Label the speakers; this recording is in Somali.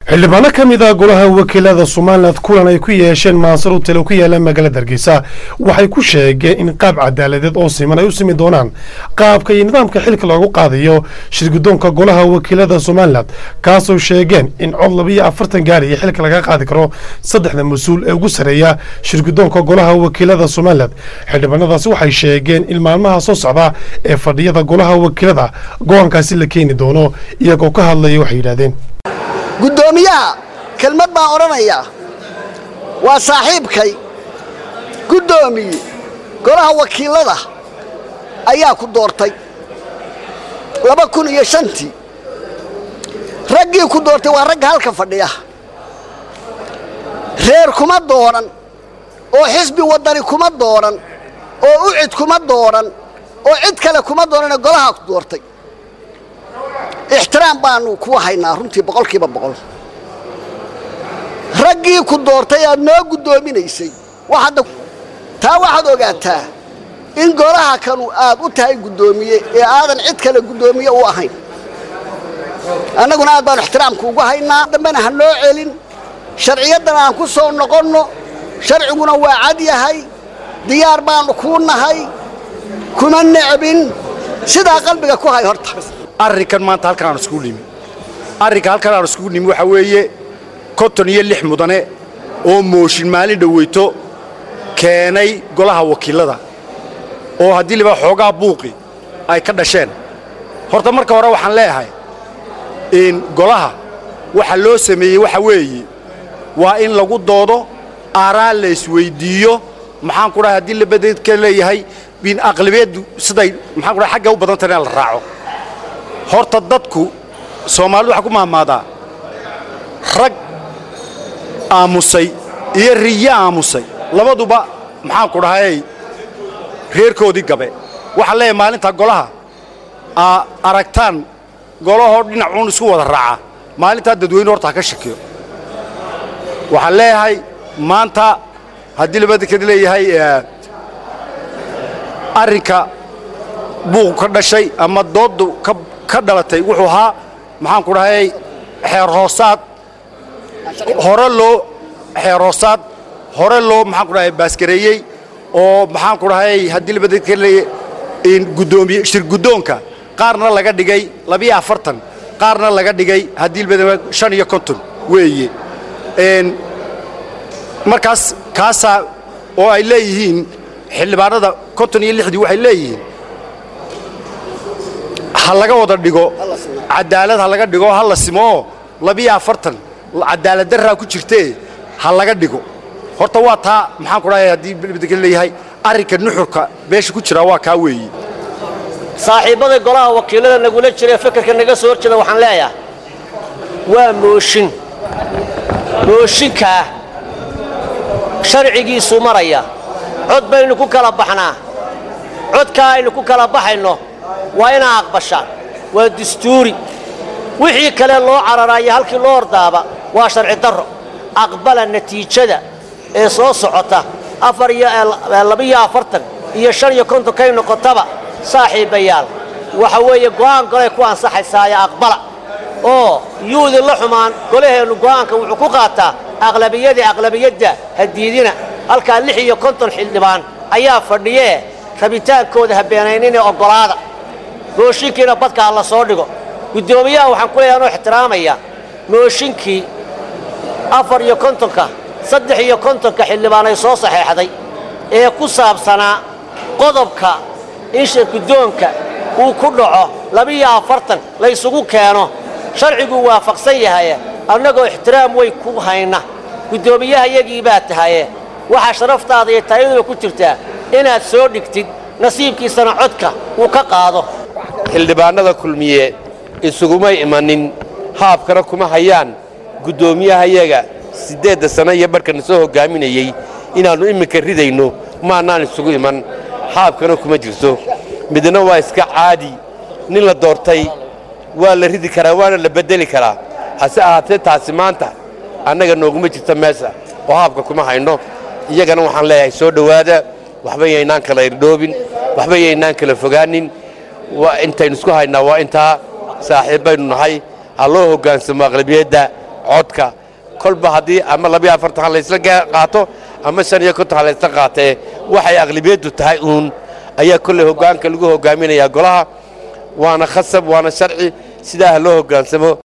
Speaker 1: xildhibaano ka mid ah golaha wakiilada somalilan kulan ay ku yeesheen maansaro talo ku yaala magaalada hargeysa waxay ku sheegeen in qaab cadaaladeed oo siman ay u simi doonaan qaabka iyo nidaamka xilka loogu qaadayo shirgudoonka golaha wakiilada somalilan kaasoo sheegeen in cod labiyo afartan gaari iyo xilka laga qaadi karo saddexda mas-uul ee ugu sareeya shirgudoonka golaha wakiilada somalilan xildhibaanadaasi waxay sheegeen in maalmaha soo socda ee fadhiyada golaha wakiilada go-aankaasi la keeni doono iyagoo ka hadlaya waxay yidhahdeen
Speaker 2: guddoomiyaha kelmad baan odhanayaa waa saaxiibkay guddoomiye golaha wakiilada ayaa ku doortay laba kun iyo shantii raggii ku doortay waa ragga halka fadhiya reer kuma dooran oo xisbi waddani kuma dooran oo ucid kuma dooran oo cid kale kuma doorane golahaa ku doortay ixtiraam baanu kuu haynaa runtii boqolkiiba boqol raggii ku doortay aad noo guddoominaysay taa waxaad ogaataa in golaha kanu aad u tahay guddoomiye ee aadan cid kale guddoomiye u ahayn annaguna aad baanu ixtiraamka ugu haynaa dambena ha noo celin sharciyaddan aan ku soo noqonno sharciguna waa cad yahay diyaar baannu kuu nahay kuma necbin sidaa qalbiga ku hay horta
Speaker 3: arrinkan maanta halkan aan iskugu nimi arrinka halkan aan iskugu nimi waxaa weeye konton iyo lix mudane oo mooshin maalin dhoweyto keenay golaha wakiillada oo haddii liba xoogaa buuqi ay ka dhasheen horta marka hore waxaan leeyahay in golaha waxa loo sameeyey waxa weeye waa in lagu doodo aaraa la isweyddiiyo maxaan ku dhahay haddii labadeedka leeyahay in aqlabiyaddu siday maxaan ku dhahay xagga u badan tahay in la raaco horta dadku soomaalidu waxaa ku mahmaadaa rag aamusay iyo riyo aamusay labaduba maxaan ku dhahayay reerkoodii gabe waxaan leeyahay maalintaa golaha aa aragtaan golahoo dhinacuun isku wada raaca maalintaa dadweyne horta ha ka shakiyo waxaan leeyahay maanta haddii labadikad leeyahay arrinka buuqu ka dhashay ama dooddu ka dhalatay wuxuu ahaa maxaan ku dhahayay xeer hoosaad hore loo xeer hoosaad hore loo maxaan ku dhahay baaskareeyey oo maxaan ku dhahayay haddii labadika leeyahay guddoomiye shir guddoonka qaarna laga dhigay labiyo afartan qaarna laga dhigay haddii labada shan iyo konton weeye markaas kaasaa oo ay leeyihiin xildhibaanada konton iyo lixdii waxay leeyihiin ha laga wada dhigo cadaalad ha laga dhigo ha la simooo labiyo afartan cadaalad darraa ku jirtee ha laga dhigo horta waa taa maxaan ku dhahay haddii bdka leeyahay arrinka nuxurka meesha ku jiraa waa kaa weeye
Speaker 4: saaxiibbada golaha wakiillada nagula jiraee fakarka naga soo hor jeeda waxaan leeyahay waa mooshin mooshinkaa sharcigiisuu maraya cod baynu ku kala baxnaa codkaa aynu ku kala baxayno waa inaa aqbashaan waa dastuuri wixii kale loo cararaayo halkii loo ordaaba waa sharci darro aqbala natiijada ee soo socota afar iyo labiyo afartan iyo shan iyo kontonkay noqotaba saaxiibayaal waxa weeye go'aan golay ku ansaxaysaaye aqbala oo yuudi la xumaan golaheennu go'aanka wuxuu ku qaataa aqlabiyadii aqlabiyadda hadiidina halkaa lix iyo konton xildhibaan ayaa fadhiyee rabitaankooda habeenayninee oggolaada mooshinkiina badka ha la soo dhigo guddoomiyaha waxaan ku leeyahay anoo ixtiraamaya mooshinkii afar iyo kontonka saddex iyo kontonka xildhibaan ay soo saxeexday ee ku saabsanaa qodobka in shirguddoonka uu ku dhaco labiyo afartan la ysugu keeno sharciguu waafaqsan yahaye annagoo ixtiraam weyn ku hayna guddoomiyaha yagii baa tahaye waxaa sharaftaada iyo taayaduba ku jirtaa inaad soo dhigtid nasiibkiisana codka uu ka qaado
Speaker 5: xildhibaannada kulmiye isugumay imanin haabkana kuma hayaan guddoomiyahayaga siddeedda sanno iyo barhkana soo hoggaaminayey inaannu imminka ridayno maannaan isugu iman haabkana kuma jirto midna waa iska caadi nin la doortay waa la ridi karaa waana la beddeli karaa hase ahaatee taasi maanta annaga nooguma jirta meesha oo haabka kuma hayno iyagana waxaan leeyahay soo dhowaada waxba yaynaan kala irdhoobin waxba yaynaan kala fogaanin intaynu isku haynaa waa intaa saaxiibbaynu nahay ha loo hoggaansamo aqlabiyadda codka kolba haddii ama labiyo afartan ha laysla qaato ama shan iyo konton ha laysla qaatee waxay aqlibiyaddu tahay uun ayaa kolley hoggaanka lagu hoggaaminayaa golaha waana khasab waana sharci sidaa ha loo hoggaansamo